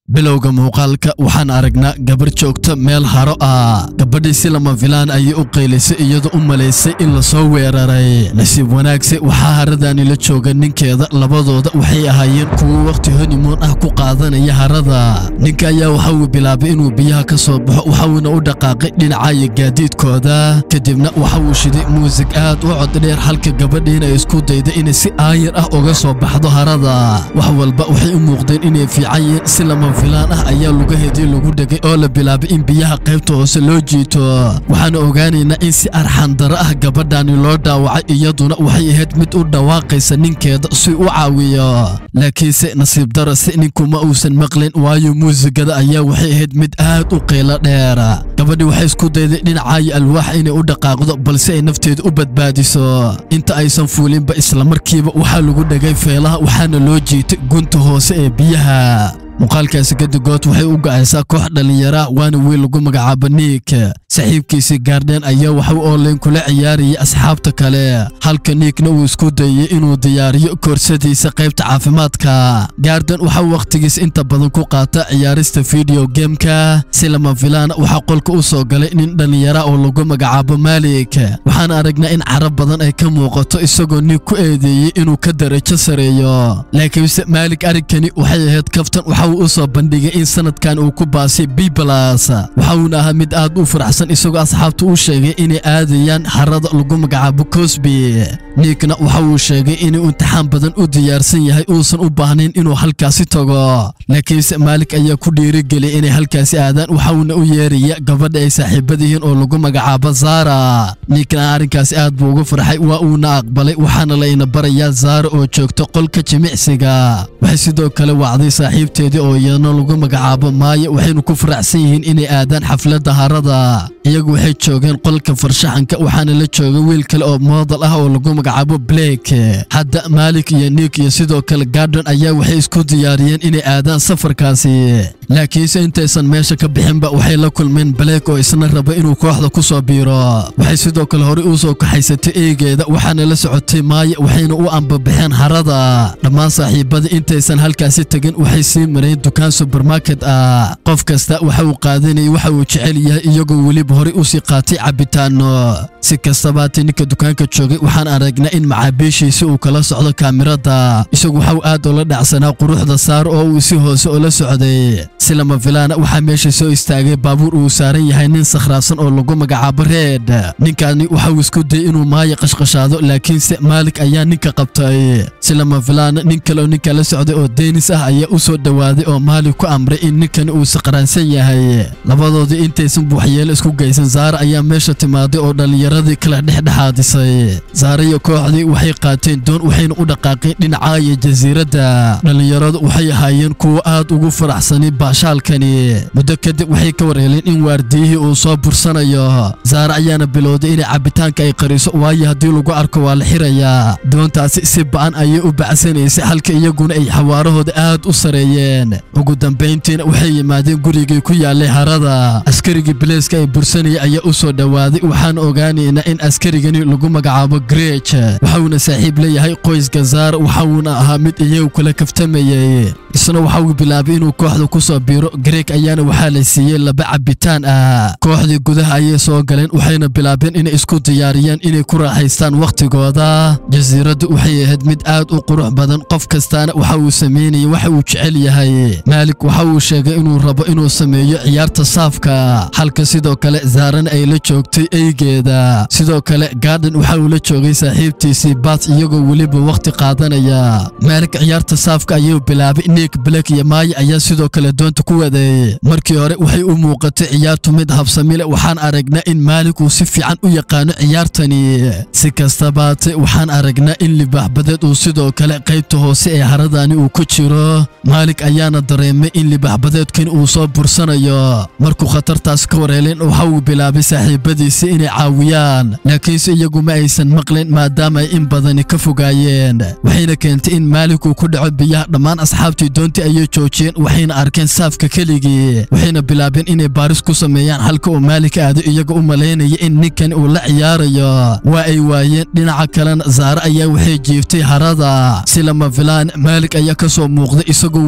bilowga muuqaalka waxaan aragnaa gabar joogta meel haro ah gabadhii si lama filaan ayay u qaylisay iyadoo u malaysay in lasoo weeraray nasiib wanaagse waxaa haradani la jooga ninkeeda labadooda waxay ahaayeen kuwo wakhti honimoon ah ku qaadanaya harada ninka ayaa waxa uu bilaabay inuu biyaha ka soo baxo waxauna u dhaqaaqay dhinacaya gaadiidkooda kadibna waxa uu shiday muusig aad u coddheer halka gabadhiina ay isku dayda inay si aayar ah uga soo baxdo harada wax walba waxay u muuqdeen inay fiican yihiin si lama filaan ah ayaa lugaheedii lagu dhegay oo la bilaabay in biyaha qaybta hoose loo jiito waxaana ogaanaynaa in si arxandaro ah gabadhani loo dhaawacay iyaduna waxay ahayd mid u dhawaaqaysa ninkeeda si u caawiyo laakiinse nasiib darase ninkuma uusan maqlin waayo muusigada ayaa waxay ahayd mid aad u qiilo dheer gabadhii waxay isku dayday dhinacaayo alwaax inay u dhaqaaqdo balse ay nafteeda u badbaadiso inta aysan fuulinba islamarkiiba waxaa lagu dhegay feelaha waxaana loo jiitay gunta hoose ee biyaha muuqaalkaasi gadigood waxay u gacaysaa koox dhallinyara waana wiil lagu magacaabo niik saaxiibkiisii gaardheen ayaa waxa u online kula ciyaarayay asxaabta kale halka niikna uu isku dayey inuu diyaariyo koorsadiisa qaybta caafimaadka gaardhen waxa wakhtigiis inta badan ku qaata ciyaarista video gemka si lama filaana waxaa qolka u soo galay nin dhallinyara oo lagu magacaabo maalik waxaan aragnaa in carab badan ay ka muuqato isagoo niik ku eedeeyey inuu ka darajo sareeyo laakiinse maalik arrinkani waxay ahayd kaftan waxa uu u soo bandhigay in sanadkan uu ku baasay bibalas waxa uuna ahaa mid aad u faraxsan isagoo asxaabta u sheegay inay aadayaan harada lagu magacaabo cosby niikna waxa uu sheegay inuu imtixaan badan u diyaarsan yahay uusan u baahnayn inuu halkaasi tago laakiinse maalik ayaa ku dhiirigeliyay inay halkaasi aadaan waxauna u yeeraya gabadha ay saaxiibada yihiin oo lagu magacaabo zara niikna arrinkaasi aad buu uga farxay waa uuna aqbalay waxaana layna barayaa zara oo joogta qolka jimicsiga waxay sidoo kale wacday saaxiibteedii oo iyana lagu magacaabo maaya waxaynu ku faraxsan yihiin inay aadaan xafladda harada iyagu waxay joogeen qolka farshaxanka waxaana la joogay wiil kale oo moodal ah oo lagu magacaabo blake hadda maalik iyo niik iyo sidoo kale gardon ayaa waxay isku diyaariyeen inay aadaan safarkaasi laakiinse intaysan meesha ka bixinba waxay la kulmeen blake oo isna raba inuu kooxda ku soo biiro waxay sidoo kale horey u soo kaxaysatay eegeeda waxaana la socotay maaya waxayna u ambabaxeen harada dhammaan saaxiibada intaysan halkaasi tegin waxay sii mareen dukaan subermarket ah qof kasta waxa uu qaadanayay waxa uu jecel yahay iyagoo weliba horey u sii qaatay cabitaano si kastabaatay ninka dukaanka joogay waxaan aragnaa in macaabiishiisi uu kala socdo kaamirada isagu waxau aad ula dhacsanaa quruxda saar oo uu si hoose ula socday si lama filaana waxaa meesha soo istaagay baabuur uu saaran yahay nin sakhraabsan oo lagu magacaabo reed ninkaani waxauu isku dayay inuu maaya qashqashaado laakiinse maalik ayaa ninka qabtay si lama filaana nin kale oo ninka la socday oo deenis ah ayaa u soo dhowaaday oo maalik ku amray in ninkani uu saqraansan yahay labadoodii intaysan buuxyeelo isku geysan zaara ayaa meesha timaaday oo dhallinyaradii kala dhexdhexaadisay zaara iyo kooxdii waxay qaateen doon waxayna u dhaqaaqeen dhinacaaya jasiiradda dhallinyaradu waxay ahaayeen kuwo aad ugu faraxsanay baashaalkani muddo kadib waxay ka warheleen in waardiyihii uu soo bursanayo zaara ayaana bilowday inay cabitaanka ay qariso waayo haddii lagu arko waa la xirayaa doontaasi si ba'an ayay u bacsanaysay halka iyaguna ay xawaarahooda aad u sareeyeen ugu dambayntiina waxay yimaadeen gurigii ku yaallay harada askarigii bileeska ay bursanayay ayaa u soo dhowaaday waxaan ogaanaynaa in askarigani lagu magacaabo greej waxauna saaxiib leeyahay qoyska zaara waxauna ahaa mid iyagu kula kaftamayay isna waxa uu bilaabay inuu kooxda ku soo biiro greeg ayaana waxaa la siiyey laba cabitaan ah kooxdii gudaha ayay soo galeen waxayna bilaabeen inay isku diyaariyaan inay ku raaxaystaan wakhtigooda jasiiraddu waxay ahayd mid aad u qurux badan qof kastaana waxa uu sameynayay waxa uu jecel yahay maalik waxa uu sheegay inuu rabo inuu sameeyo ciyaarta saafka halka sidoo kale zaarana ay la joogtay eygeeda sidoo kale gaardhen waxa uu la joogay saaxiibtiisii baat iyagoo weliba wakhti qaadanaya maalik ciyaarta saafka ayuu bilaabay niik blak iyo maaya ayaa sidoo kale doonta ku waday markii hore waxay u muuqatay ciyaartu mid habsamile waxaan aragnaa in maalik uu si fiican u yaqaano ciyaartani si kastabaate waxaan aragnaa in libaaxbadeed uu sidoo kale qaybta hoose ee haradani uu ku jiro maalik ayaana dareemay in libaaxbadeedkani uu soo bursanayo markuu khatartaas ka warheleen waxa uu bilaabay saaxiibadiisi inay caawiyaan laakiinse iyagu ma aysan maqlin maadaama ay in badani ka fogaayeen waxayna keentay in maalik uu ku dhaco biyaha dhammaan asxaabtii doontii ayay joojiyeen waxayna arkeen saafka keligii waxayna bilaabeen inay baaris ku sameeyaan halka uu maalik aado iyaga u malaynaya in ninkan uu la ciyaarayo waa ay waayeen dhinaca kalena zaare ayaa waxay jiiftay harada si lama filaan maalik ayaa ka soo muuqday isagoo weliba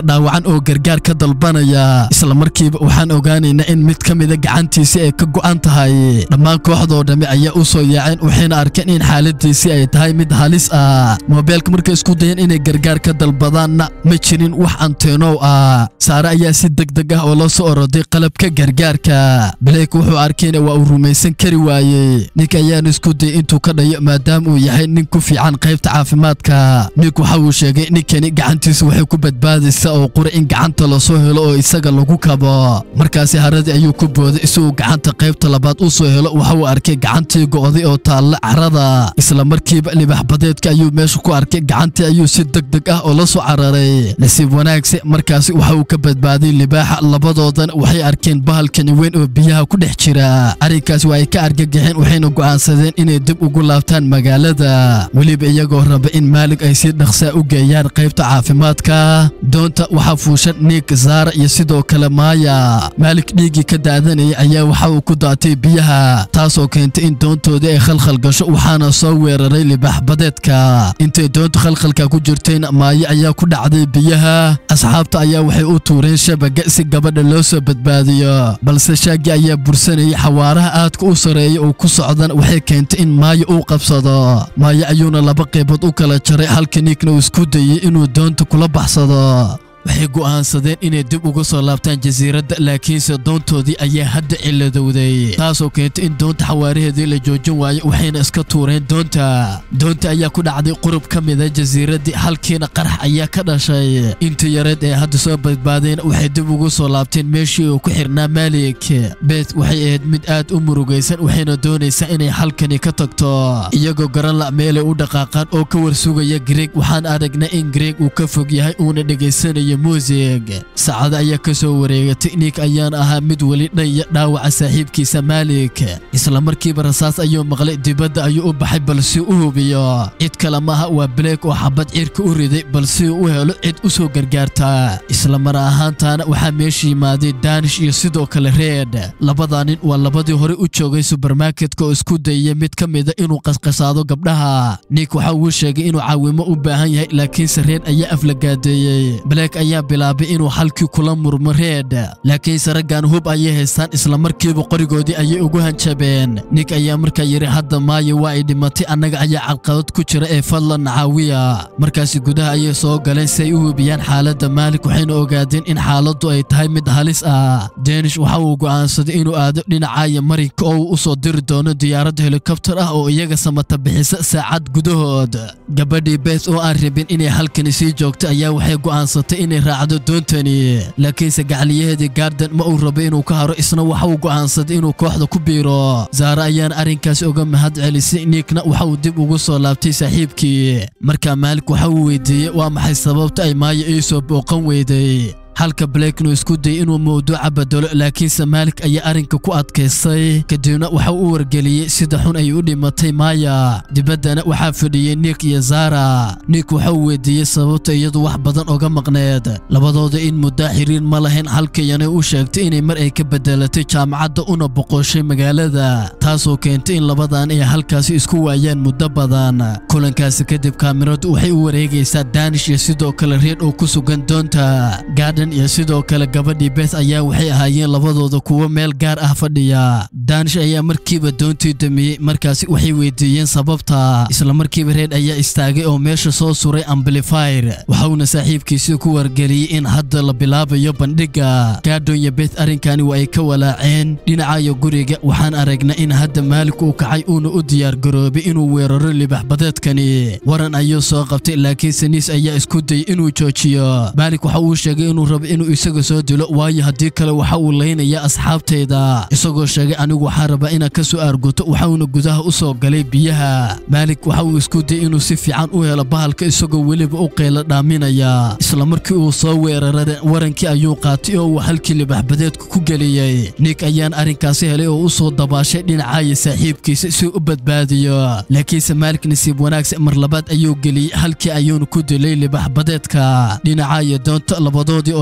dhaawacan oo gargaar ka dalbanaya isla markiiba waxaan ogaanaynaa in mid ka mida gacantiisii ay ka go'an tahay dhammaan kooxdoo dhammi ayaa u soo yaaceen waxayna arkeen in xaaladiisii ay tahay mid halis ah moobeelka markay isku dayeen inay gargaar ka dalbadaanna ma jirin wax anteenow ah saare ayaa si degdeg ah oo la soo oroday qalabka gargaarka blake wuxuu arkayna waa uu rumaysan kari waayey nink ayaana isku dayay intuu ka dhayo maadaama uu yahay nin ku fiican qaybta caafimaadka nink waxa uu sheegay ninkani gacantiisa waxay ku badbaadaysaa oo qura in gacanta lasoo helo oo isaga lagu kabo markaasi haradii ayuu ku booday isagoo gacanta qaybta labaad u soo helo waxa uu arkay gacantii go'day oo taalla carada isla markiiba libax badeedka ayuu meesha ku arkay gacantii ayuu si degdeg ah oo la soo cararay nasiib wanaagse markaasi waxa uu ka badbaaday libaaxa labadoodan waxay arkeen bahalkani weyn oo biyaha ku dhex jira arrinkaasi waa ay ka argagaxeen waxayna go'aansadeen inay dib ugu laabtaan magaalada weliba iyagoo raba in maalig ay si dhaqsaa u geeyaan qaybta caafimaadka doonta waxaa fuushan niik zaara iyo sidoo kale maaya maalik dhiiggii ka daadanayay ayaa waxa uu ku daatay biyaha taasoo keentay in doontoodii ay khalkhal gasho waxaana soo weeraray libax badeedka intay doontu khalkhalka ku jirtayna maayo ayaa ku dhacday biyaha asxaabta ayaa waxay u tuureen shabaga si gabadha loo soo badbaadiyo balse shaagii ayaa bursanayay xawaaraha aadka u sareeya oo ku socdan waxay keentay in maayo uu qabsado maayo ayuuna laba qaybood u kala jaray halka niikna uu isku dayey inuu doonta kula baxsado waxay go'aansadeen inay dib uga soo laabtaan jasiiradda laakiinse doontoodii ayaa hadda ciladowday taasoo keentay in doonta xawaaraheedii la joojin waayo waxayna iska tuureen doonta doonta ayaa ku dhacday qurub ka mida jasiiraddii halkiina qarax ayaa ka dhashay intii yareed ee hadda soo badbaadeen waxay dib ugu soo laabteen meeshii uu ku xirnaa maalik beet waxay ahayd mid aad u murugaysan waxayna doonaysaa inay halkani ka tagto iyagoo garan la meelay u dhaqaaqaan oo ka warsugaya greeg waxaan aragnaa in greeg uu ka fog yahay uuna dhegaysanayo muusig saacado ayaa ka soo wareegatay niik ayaan ahaa mid weli dhanya dhaawaca saaxiibkiisa maalik isla markiiba rasaas ayuu maqlay dibadda ayuu u baxay balsi u hubiyo cid kale maaha waa blake oo xabad cirka u riday balsi uu u helo cid u soo gargaarta isla mar ahaantaana waxaa meesha yimaaday daanish iyo sidoo kale reed labadaa nin waa labadii hore u joogay subermarketka oo isku dayaya mid ka mida inuu qasqasaado gabdhaha niik waxa uu sheegay inuu caawimo u baahan yahay laakiinse reed ayaa aflagaadeeyey ayaa bilaabay inuu halkii kula murmo reed laakiinse raggan hub ayay haystaan isla markiiba qorigoodii ayay ugu hanjabeen nink ayaa markaa yidhi hadda maayo waa ay dhimatay annaga ayaa cadqabad ku jira ee fadlan caawiya markaasi gudaha ayay soo galeen si ay u hubiyaan xaaladda maalik waxayna ogaadeen in xaaladdu ay tahay mid halis ah danish waxa uu go'aansaday inuu aado dhinacaya marinka oo uu u soo diri doono diyaarad helikobtar ah oo iyaga samata bixisa saacad gudahood gabadhii beet oo aan rabin inay halkani sii joogto ayaa waxay go'aansatay inay raacdo doontani laakiinse gacliyaheedii gaardan ma uu rabo inuu ka haro isna waxa uu go'aansaday inuu kooxda ku biiro zaare ayaana arrinkaasi uga mahad celisay niikna waxa uu dib ugu soo laabtay saaxiibkii markaa maalik waxa uu weydiiyey waa maxay sababta ay maayo ii soo booqan weyday halka blakenu isku dayay inuu mawduuca bedelo laakiinse maalik ayaa arrinka ku adkaystay kadibna waxa uu wargeliyey sida xun ay u dhimatay maaya dibaddana waxaa fadhiyey niik iyo zara niik waxa uu weydiiyey sababta iyadu wax badan oga maqneed labadooda in muddaa xiriir ma lahayn halkayanay u sheegtay inay mar ay ka bedelatay jaamacadda una boqoshay magaalada taasoo keentay in labadan ay halkaasi isku waayaan muddo badan kulankaasi kadib kaamiradu waxay u wareegaysaa daanish iyo sidoo kale reer oo ku sugan doonta iyo sidoo kale gabadhii beth ayaa waxay ahaayeen labadooda kuwo meel gaar ah fadhiya daanish ayaa markiiba doontii damiyey markaasi waxay weydiiyeen sababta isla markiiba reed ayaa istaagay oo meesha soo suray amblifyr waxauna saaxiibkiisii ku wargeliyey in hadda la bilaabayo bandhigga gaadhonya beth arrinkani waa ay ka walaaceen dhinacayo guriga waxaan aragnaa in hadda maalik uu kacay uuna u diyaargaroobay inuu weeraro libaxbadeedkani waran ayuu soo qabtay laakiinse niis ayaa isku dayay inuu joojiyo maalik waxa uu sheegay inuu rabo inuu isaga soo dilo waayo haddii kale waxa uu laynaya asxaabtayda isagoo sheegay anigu waxaa rabaa inaan ka soo aarguto waxauna gudaha u soo galay biyaha maalik waxa uu isku dayay inuu si fiican u helo bahalka isagoo weliba u qaylo dhaaminaya isla markii uu soo weeraray warankii ayuu qaatay oo uu halkii libaxbadeedka ku geliyey niik ayaan arrinkaasi helay oo u soo dabaashay dhinacaya saaxiibkiisa si u badbaadiyo laakiinse maalik nasiib wanaagsan mar labaad ayuu geliyey halkii ayuuna ku dilay libaxbadeedka dhinacaya doonta labadoodii oo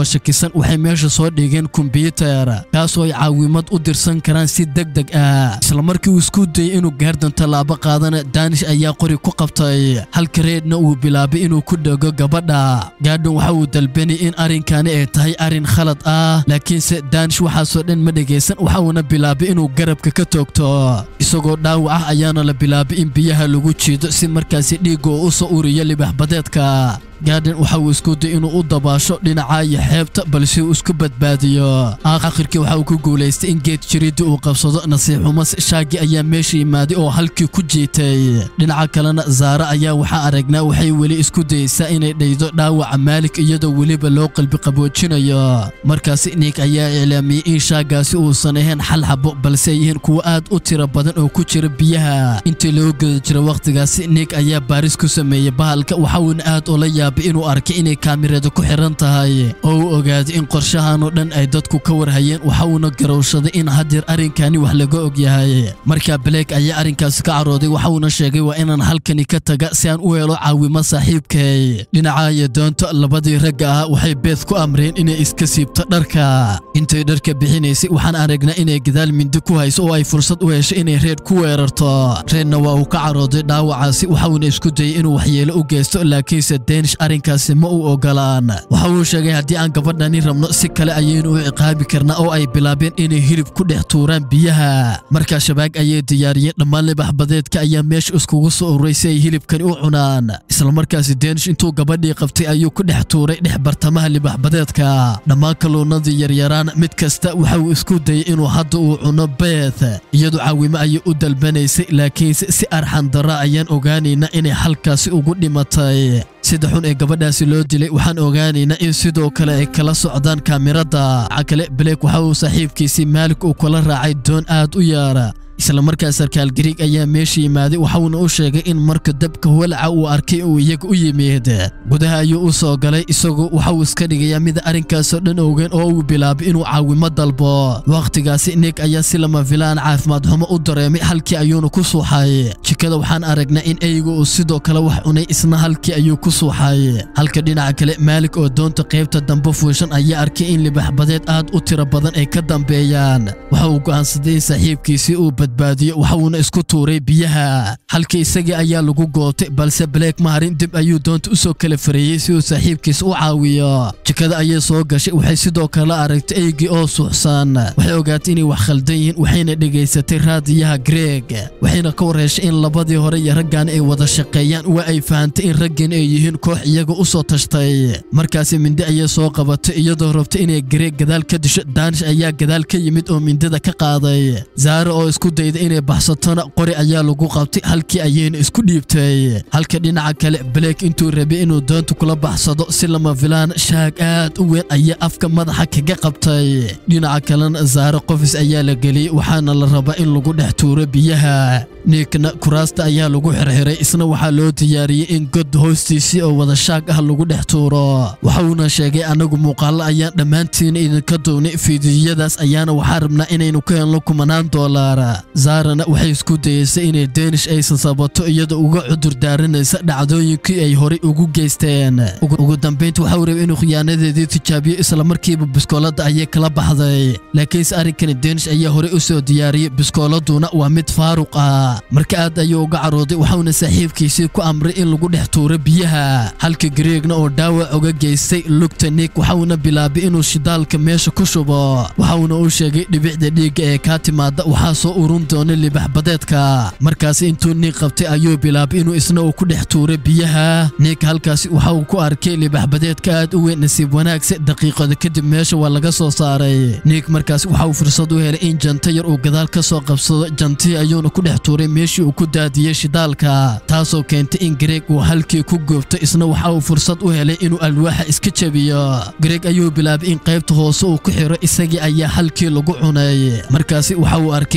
shakisan waxay meesha soo dhigeen kombyutar kaasoo ay caawimad u dirsan karaan si deg deg ah isla markii uu isku dayay inuu gaardan tallaabo qaadana daanish ayaa qori ku qabtay halka reedna uu bilaabay inuu ku dhego gabadha gaadhan waxa uu dalbanay in arrinkani ay tahay arrin khalad ah laakiinse daanish waxaasoo dhan ma dhegaysan waxa uuna bilaabay inuu garabka ka toogto isagoo dhaawac ah ayaana la bilaabay in biyaha lagu jiido si markaasi dhiigga uu u soo uriyo libaxbadeedka gaadhan waxa uu isku day inuu u dabaasho dhinacaayo xeebta balse uu isku badbaadiyo aakhirkii waxa uu ku guulaystay in geed jiridda uu qabsado nasiixumas shaagi ayaa meesha yimaaday oo halkii ku jiitay dhinaca kalena zaara ayaa waxaa aragnaa waxay weli isku dayeysaa inay dhaydo dhaawaca maalik iyadoo weliba loo qalbi qaboojinayo markaasi niik ayaa iclaamiyey in shaagaasi uusan ahayn xal xabo balse ay yihiin kuwo aad u tiro badan oo ku jira biyaha intii loo geda jira wakhtigaasi niik ayaa baaris ku sameeyey bahalka waxa uuna aad ula yaabay inuu arkay inay kaamirada ku xiran tahay oo uu ogaaday in qorshahanoo dhan ay dadku ka warhayeen waxa uuna garowshaday in haddeer arrinkani wax laga og yahay markaa blake ayaa arrinkaasi ka carooday waxa uuna sheegay waa inaan halkani ka taga si aan u helo caawimo saaxiibkay dhinacaayo doonto labadii ragga ah waxay beed ku amreen inay iska siibto dharka intay dharka bixinaysay waxaan aragnaa inay gadaal mindi ku hayso oo ay fursad u heshay inay reer ku weerarto reerna waa uu ka carooday dhaawacaasi waxa uuna isku dayay inuu waxyeelo u geysto laakiinse danish arrinkaasi ma uu ogolaan waxa uu sheegay haddii aan gabadhani rabno si kale ayaynu u ciqaabi karnaa oo ay bilaabeen inay hilib ku dhex tuuraan biyaha markaa shabaag ayay diyaariyeen dhammaan libaxbadeedka ayaa meesha iskugu soo ururay si ay hilibkani u cunaan islamarkaasi danish intuu gabadhii qabtay ayuu ku dhex tuuray dhex bartamaha libaxbadeedka dhammaan kalluunadii yaryaraan mid kasta waxa uu isku dayay inuu hadda uu cuno beeth iyadu caawimo ayay u dalbanaysay laakiinse si arxan darra ayaan ogaanaynaa inay halkaasi ugu dhimatay sida xun ee gabadhaasi loo dilay waxaan ogaanaynaa in sidoo kale ay kala socdaan kaamirada waxa kale blake waxa uu saaxiibkiisii maalik uu kula raacay doon aad u yaara isla markaa sarkaal gariig ayaa meesha yimaaday waxauna u sheegay in marka dabka walaca uu arkay uu iyaga u yimid gudaha ayuu u soo galay isagoo waxauu iska dhigayaa mid arrinkaasoo dhan ogeyn oo uu bilaabay inuu caawimo dalbo wakhtigaasi nig ayaa si lama filaan caafimaad xumo u dareemay halkii ayuuna ku suuxay jikada waxaan aragnaa in eyga uu sidoo kale wax cunay isna halkii ayuu ku suuxay halka dhinaca kale maalik oo doonta qaybta dambe fuushan ayaa arkay in libaxbadeed aad u tiro badan ay ka dambeeyaan waxa uu go'aansaday in saaxiibkiisii uu badbaadiyo waxa uuna isku tuuray biyaha halkii isagii ayaa lagu gootay balse blake maharin dib ayuu doonta u soo kala fareeyey si uu saaxiibkiisa u caawiyo jikada ayay soo gashay waxay sidoo kale aragtay eygii oo suuxsan waxay ogaatay inay wax khaldan yihiin waxayna dhegaysatay raadiyaha greeg waxayna ka warheshay in labadii hore iyo raggan ay wada shaqeeyaan waa ay fahantay in raggan ay yihiin koox iyaga u soo tashtay markaasi mindi ayay soo qabatay iyadoo rabtay inay greeg gadaal ka disho daanish ayaa gadaal ka yimid oo mindida ka qaaday zaare oo isku dayda inay baxsatona qori ayaa lagu qabtay halkii ayayna isku dhiibtay halka dhinaca kale blake intuu rabay inuu doonta kula baxsado si lama filaan shaag aad u weyn ayaa afka madaxa kaga qabtay dhinaca kalena zaare qofis ayaa la geliyey waxaana la rabaa in lagu dhex tuuro biyaha niikna kuraasta ayaa lagu xirxiray isna waxaa loo diyaariyey in god hoostiisii oo wada shaag ah lagu dhex tuuro waxa uuna sheegay anagu muuqaallo ayaan dhammaantiina idinka duwnay fiidiyadaas ayaana waxaa rabnaa inaynu ka helno kumanaan doolaar zaarana waxay isku dayeysay inay danish aysan sabato iyadoo uga cudur daaranaysa dhacdooyinkii ay horey ugu geysteen ugu dambaynta waxa uu rabay inuu khiyaanadeedii tijaabiyo islamarkiiba biskooladda ayay kala baxday laakiinse arrinkani danish ayaa horey u soo diyaariyey biskooladuna waa mid faaruq ah marka aad ayuu uga carooday waxauna saaxiibkiisii ku amray in lagu dhex tuuro biyaha halka gareegna oo dhaawac uga geystay lugta nig waxauna bilaabay inuu shidaalka meesha ku shubo waxauna u sheegay dhibicda dhiigga ee kaa timaada waxaa soo urun doona libaxbadeedka markaasi intuu nig qabtay ayuu bilaabay inuu isna uu ku dhex tuuro biyaha nig halkaasi waxa uu ku arkay libaxbadeedka aad u weyn nasiib wanaagse daqiiqada kadib meesha waa laga soo saaray nig markaasi waxa uu fursad u helay in janta yar uu gadaal ka soo qabsado jantii ayuuna ku dhex tuuray meeshii uu ku daadiyey shidaalka taasoo keentay in gareeg uu halkii ku goobto isna waxa uu fursad u helay inuu alwaaxa iska jebiyo gareeg ayuu bilaabay in qaybta hoose uu ku xiro isagii ayaa halkii lagu cunay markaasi waxa uu arkay doontii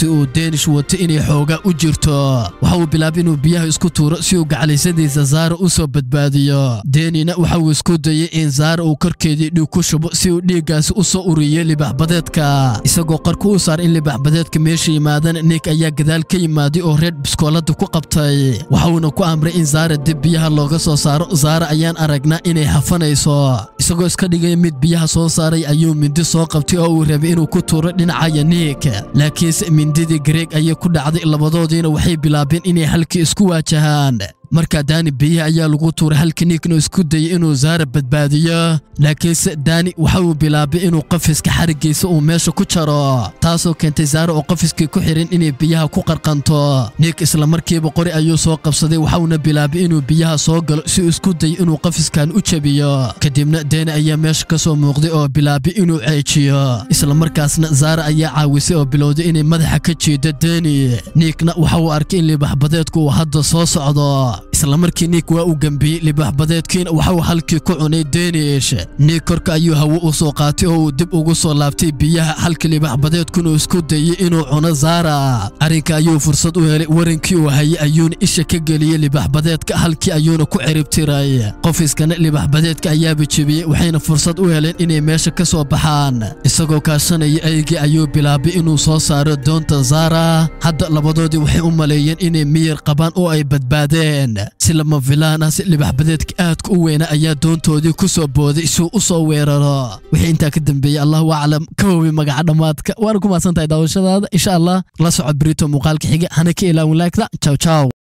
doontii uu deenish wato inay xoogaa u jirto waxa uu bilaabay inuu biyaha isku tuuro si uu gacalaysadiisa zaara u soo badbaadiyo deenina waxa uu isku dayay in zaara uu korkeedii dhiig ku shubo si uu dhiiggaasi u soo uriyo libaxbadeedka isagoo qarku u saar in libaxbadeedka meesha yimaadana nik ayaa gadaal ka yimaaday oo reer biskoolada ku qabtay waxa uuna ku amray in zaara dib biyaha looga soo saaro zaara ayaan aragnaa inay hafanayso isagoo iska dhigaya mid biyaha soo saaray ayuu mindi soo qabtay oo uu rabay inuu ku tuuro dhinacaya niik laakiinse mindidii gareeg ayay ku dhacday labadoodiina waxay bilaabeen inay halkii isku waajahaan markaa daani biyaha ayaa lagu tuuray halka niikna isku dayay inuu zaara badbaadiyo laakiinse daani waxa uu bilaabay inuu qafiska xariggiisa uu meesha ku jaro taasoo keentay zaara oo qafiskii ku xihan inay biyaha ku qarqanto niik islamarkiiba qori ayuu soo qabsaday waxauna bilaabay inuu biyaha soo galo si uu isku dayay inuu qafiskan u jebiyo kadibna daani ayaa meesha ka soo muuqday oo bilaabay inuu ceejiyo islamarkaasna zaara ayaa caawisay oo bilowday inay madaxa ka jiido daani niikna waxa uu arkay in libaxbadeedku uu hadda soo socdo islamarkii niik waa uu gembiyey libaxbadeedkiina waxauu halkii ku cunay deenish niik korka ayuu hawo u soo qaatay oo uu dib ugu soo laabtay biyaha halka libaxbadeedkuna isku dayey inuu cuno zaara arrinka ayuu fursad u helay warankii uu hayay ayuuna isha ka geliyey libaxbadeedka halkii ayuuna ku ciribtiray qofiskana libaxbadeedka ayaaba jebiyey waxayna fursad u heleen inay meesha ka soo baxaan isagoo kaashanaya eygii ayuu bilaabay inuu soo saaro doonta zaara hadda labadoodii waxay u maleeyeen inay miyir qabaan oo ay badbaadeen si lama filaan ah si libaxbadeedka aadka u weyna ayaa doontoodii ku soo booday si uu u soo weeraro wixii intaa ka dambeeyey allahu aclam ka hoobi magaca dhammaadka waana ku mahadsan tahay daawashadaada insha allah la soco brito muuqaalka xiga hana ka ilaawin laagta jaw jaw